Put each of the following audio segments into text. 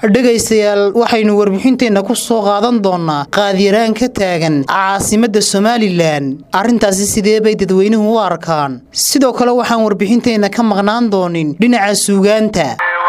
dhegaystayaal waxaynu warbixinteenna ku soo qaadan doonaa qaadyaraan ka taagan caasimadda somalilan arrintaasi sidee bay dadweynuhu u arkaan sidoo kale waxaan warbixinteenna ka maqnaan doonin dhinaca suugaanta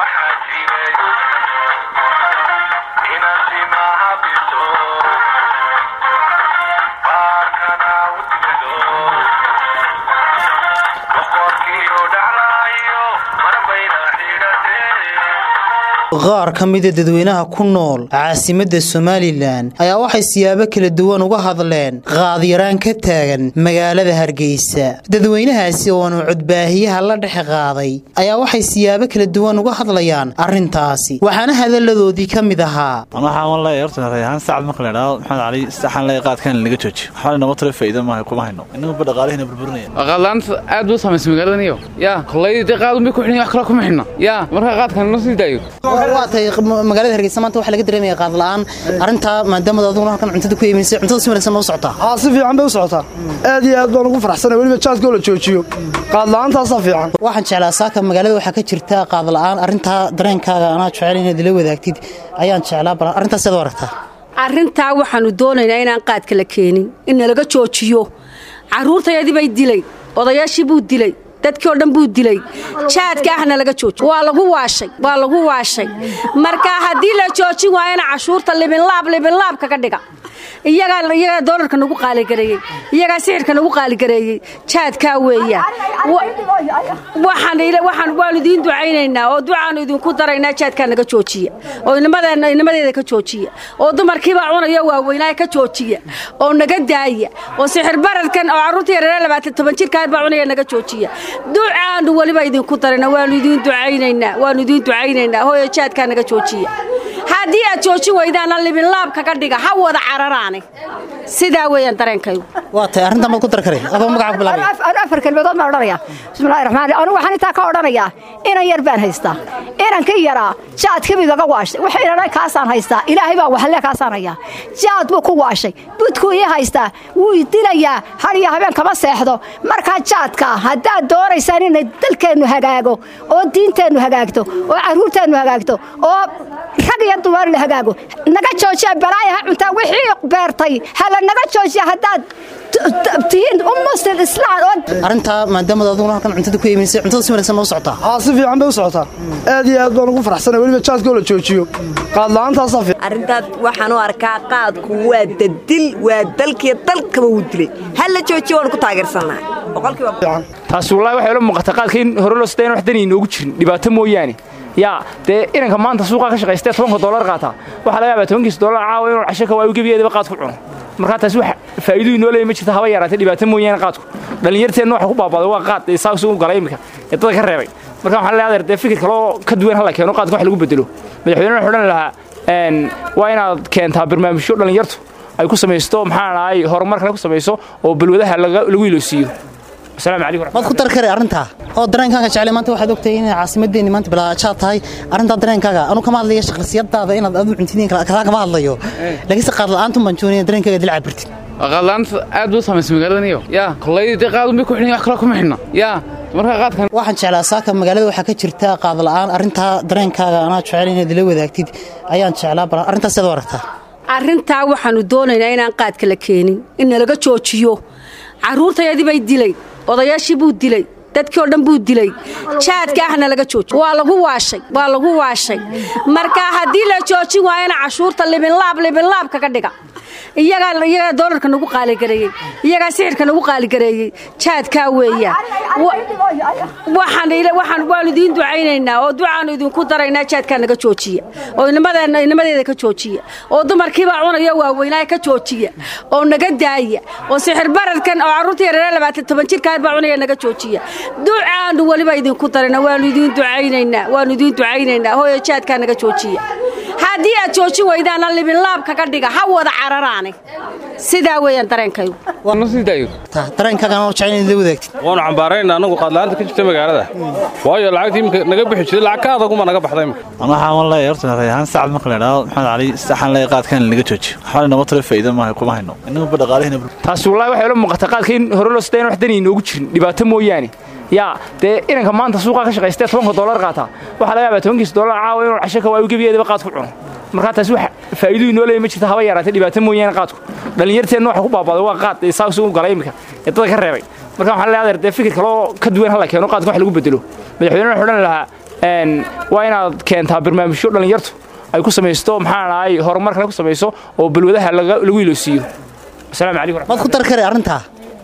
qaar ka mida dadweynaha ku nool caasimadda somalilan ayaa waxay siyaabo kala duwan uga hadleen qaadyaraan ka taagan magaalada hargeysa dadweynahaasi ooanu codbaahiyaha la dhex qaaday ayaa waxay siyaabo kala duwan uga hadlayaan arrintaasi waxaana hadalladoodii ka mid ahaa waxaan leeyahay horta rayhaan sacad marka la idhaahdo maxamed cali saxan leeyahay qaadkan laga joojiyo waxaa inooga tiro faa'iido maaha kuma hayno innaguba dhaqaalihina burburinaya qaadlaanta aad buu samaysay magaaladaniyo yaa kollaydi dee qaad unbay ku xidhan wax kale kuma xidhna yaa marka qaadkan noo sii daayo waatay magaalada hargeysa maanta waxaa laga dareemaya qaadla'aan arrintaa maadaama aduguna halkan cuntada ku iiminaysa cuntada si wanaagsan ma u socotaa haa si fiican bay u socotaa aad iyo aad baan ugu faraxsanay weliba jaadkoo la joojiyo qaadla'aantaasaa fiican waxaan jeclaa saaka magaalada waxaa ka jirta qaadla'aan arrintaa dareenkaaga anaa jecel inaad ila wadaagtid ayaan jeclaa bal arrintaas seed u aragtaa arrintaa waxaannu doonaynaa inaan qaadka la keenin in nalaga joojiyo carruurtayadii bay dilay odayaashii buu dilay dadkii oo dhan buu dilay jaadka ahna laga jooji waa lagu waashay waa lagu waashay marka haddii la joojin waayana cashuurta libinlaab libinlaab kaga dhiga iyagaa iyagaa doolarka nagu qaaligareeyey iyagaa sixirka nagu qaaligareeyey jaadkaa weeyaan waxaan waanu idiin ducaynaynaa oo ducaanu idinku daraynaa jaadkaa naga joojiya oo inamadeeda ka joojiya oo dumarkiibaa cunayo waaweynaa ka joojiya oo naga daaya oo sixir bararkan oo carruurta yareere labaatan toban jirkaabaa cunaya naga joojiya ducaanu weliba idinku darayna waanu idiin ducaynaynaa waanu idiin ducaynaynaa hooyo jaadkaa naga joojiya haddii aad joojin weydaana libinlaab kaga dhiga ha wada cararaane sidaa weeyaan dareenkaygu waa tay arrintan baad ku dar kare adoo magaca ku bilaabay afar kelmadood baan odhanaya bismillahi raxmaan anigu waxaan intaa ka odhanayaa inan yar baan haystaa inankii yaraa jaadkii buu igaga waashay wuxuu idhanay kaasaan haystaa ilaahay baa waxle kaasaan hayaa jaad buu ku waashay budkuu ii haystaa wuu dilayaa hadiyo habeen kama seexdo markaa jaadka haddaad doonaysaan inay dalkeennu hagaago oo diinteennu hagaagto oo carruurteennu hagaagto oo rag iyo dumar la hagaago naga joojiya balaaya ha cuntaa wixii beertay hala naga joojiya haddaad tihiin ummuslim islaan oo arrintaa maadaama aduguna halkan cuntada ku iiminaysa cuntada si wanaagsan ma u socotaa haa si fiican bay u socotaa aad iyo aad baan ugu faraxsanay weliba jaadkoo la joojiyo qaadla'aantaasaa fiican arrintaas waxaan u arkaa qaadku waa dadil waa dalkiyo dalkaba wuu dilay ha la joojiyo waanu ku taageersannahay boqolkiiba taas wallaahi waxay la muuqata qaadka in hore loo sidayn wax dani inoogu jirin dhibaato mooyaane yaa dee inanka maanta suuqaa ka shaqaystee tobanka dollar qaataa waxaa laga yaabaa tobankiisa dollar caawa inuu casho ka waayu gebigeedaba qaad ku cuno markaa taasi wax faa'iido inoo leeya ma jirta haba yaraatay dhibaato mooyaane qaadku dhallinyarteenna waxa ku baabaaday waa qaad ee saas u galay iminka ee dadka ka reebay marka waxaan leeyahay dee fikir kaloo ka duwan hala keeno qaadka wax lagu bedelo madaxweynaha wuxuu odhan lahaa waa inaad keentaa barnaamijyo dhallinyartu ay ku samaysto maxaa dhahay horumar kale ku samayso oo balwadaha lagu iloosiiyo asalaamu calaykum waad ku dar kare arrintaa oo dareenkaaga jeclay maanta waxaad ogtahay inay caasimadeenni maanta bilaajaad tahay arrintaa dareenkaaga anuu kama hadlaya shakhsiyadaada inaad adu cuntidiin kalaa kama hadlayo laakiinse qaad la'aantu baan joonaya dareenkaaga dil cabirtid qaadlaanta aad buu samaysay magaaladaniyo yaa kollaydi dee qaad unbay ku xidhan wax kale kuma xidhna yaa marka qaadkan waxaan jeclaa saaka magaalada waxaa ka jirta qaad la'aan arrintaa dareenkaaga anaa jecel inaad ila wadaagtid ayaan jeclaa bal arrintaas seed u aragtaa arrintaa waxaannu doonaynaa inaan qaadka la keenin in nalaga joojiyo carruurtayadii bay dilay odayaashii buu dilay dadkii oo dhan buu dilay jaadka ahna laga jooji waa lagu waashay waa lagu waashay marka haddii la joojin waayana cashuurta libinlaab libinlaab kaga dhiga iyagaa iyagaa doolarka nagu qaaligareeyey iyagaa sixirka nagu qaaligareeyey jaadkaa weeyaan waxaan waxaan waanu idiin ducaynaynaa oo ducaanu idinku daraynaa jaadkaa naga joojiya oo inamadeenna inamadeeda ka joojiya oo dumarkiibaa cunayo waaweynaa ka joojiya oo naga daaya oo sixir bararkan oo carruurta yareere labaatan toban jirkaabaa cunaya naga joojiya ducaanu weliba idinku darayna waanu idiin ducaynaynaa waanu idiin ducaynaynaa hooyo jaadkaa naga joojiya haddii aad joojin weydaana libinlaab kaga dhiga ha wada cararaane sidaa weeyaan dareenkaygu noo sii daayo dareenkaaga anoo jecel inaad ila wadaagtid waanu cambaarayna annagu qaadla'aanta ka jirta magaalada waayo lacagtii imika naga bixi jiray lacag ka adaguma naga baxda imika waxaan leeyahay horta rayhaan sacad marka la idhaahdo maxamed cali saxan leeyahay qaadkan laga joojiyo waxaa inooga tiro faa'iido maaha kuma hayno innaguba dhaqaalihina taas wallaahi waxay la muuqata qaadka in hore loo sidayn wax dani inoogu jirin dhibaato mooyaane yaa dee inanka maanta suuqaa ka shaqaystee tobanka dollar qaataa waxaa laga yaabaa tobankiisa dollar caawa inuu casho ka waayu gebigeedaba qaad ku cuno markaa taasi wax faa'iiduu inoo leeya ma jirta haba yaraatee dhibaato mooyaane qaadku dhallinyarteenna waxa ku baabaaday waa qaad ee saa u galay iminka ee dadka ka reebay marka waxaan leeyahay dee fikir kale oo ka duwan hala keeno qaadka wax lagu bedelo madaxweynaha wuxuu odhan lahaa waa inaad keentaa barnaamijyo dhallinyartu ay ku samaysto maxaan ahay horumarkana ku samayso oo balwadaha lagu iloosiiyo asalaamu calaykum maad ku dar kare arrintaa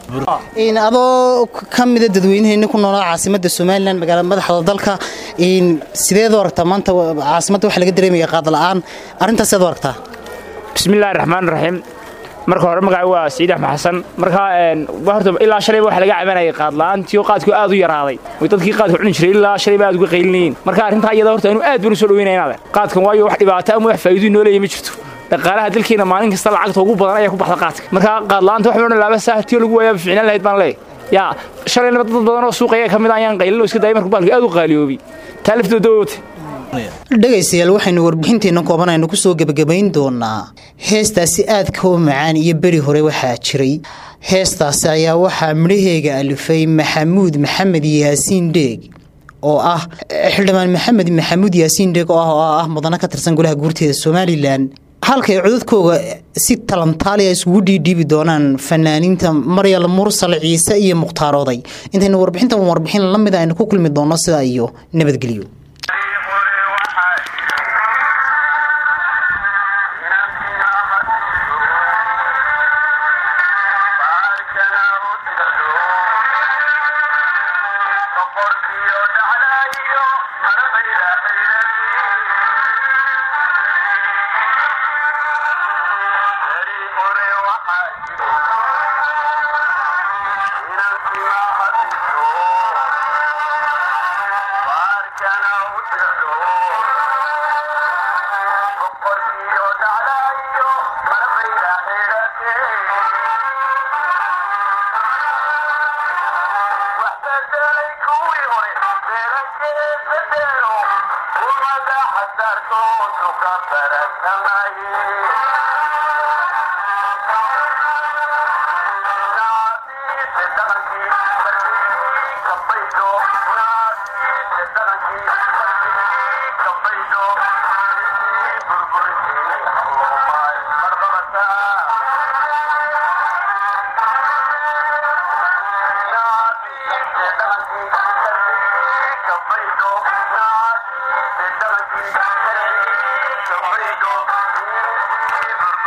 adoo ka mida dadweynaheena ku noolaa caasimada somalilan magaalada madaxda dalka sideed u aragtaa maanta caasimadda waxa laga dareemaya qaad la'aan arrintaas seed u aragtaa bismillahi raxmaan raxiim marka hore magaca waa siciid axmed xasan markaa horta ilaa shalayba waxa laga cabanayay qaad la'aantii oo qaadku aad u yaraaday oo dadkii qaadka cuni jiray ilaa shalayba aad uga qaylinayeen marka arrintaa iyada horta anu aad baan u soo dhaweynaya inaade qaadkan waayo wax dhibaato ama wax faa'iido inoo leeya ma jirto dhaqaalaha dalkeena maalin kasta lacagta ugu badan ayaa ku baxda qaadka markaa qaad la'aanta wax odhan laaba saahtiyo lagu waayaa ficnaan lahayd baan leeyahay yaa shalayna dad badan oo suuqaya ka mid ayaan qaylin oo iska dayay marka baalka aad u qaaliyoobay taa laftooda wata dhegaystayaal waxaynu warbixinteenna kooban aynu ku soo gebagabayn doonaa heestaasi aadka u macaan iyo beri hore waxaa jiray heestaasi ayaa waxaa midhaheega alifay maxamuud maxamed yaasiin dheeg oo ah xildhibaan maxamed maxamuud yaasiin dheeg oo ah oo ah mudano ka tirsan golaha guurteeda somalilan halka ay codadkooga si talantaaliya isugu dhiidhiibi doonaan fanaaniinta maryal mursal ciise iyo mukhtaarooday intaynu warbixintan warbixin la mid aynu ku kulmi doonno sidaa iyo nabadgelyo Thank you.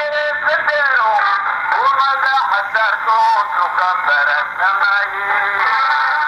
Thank you.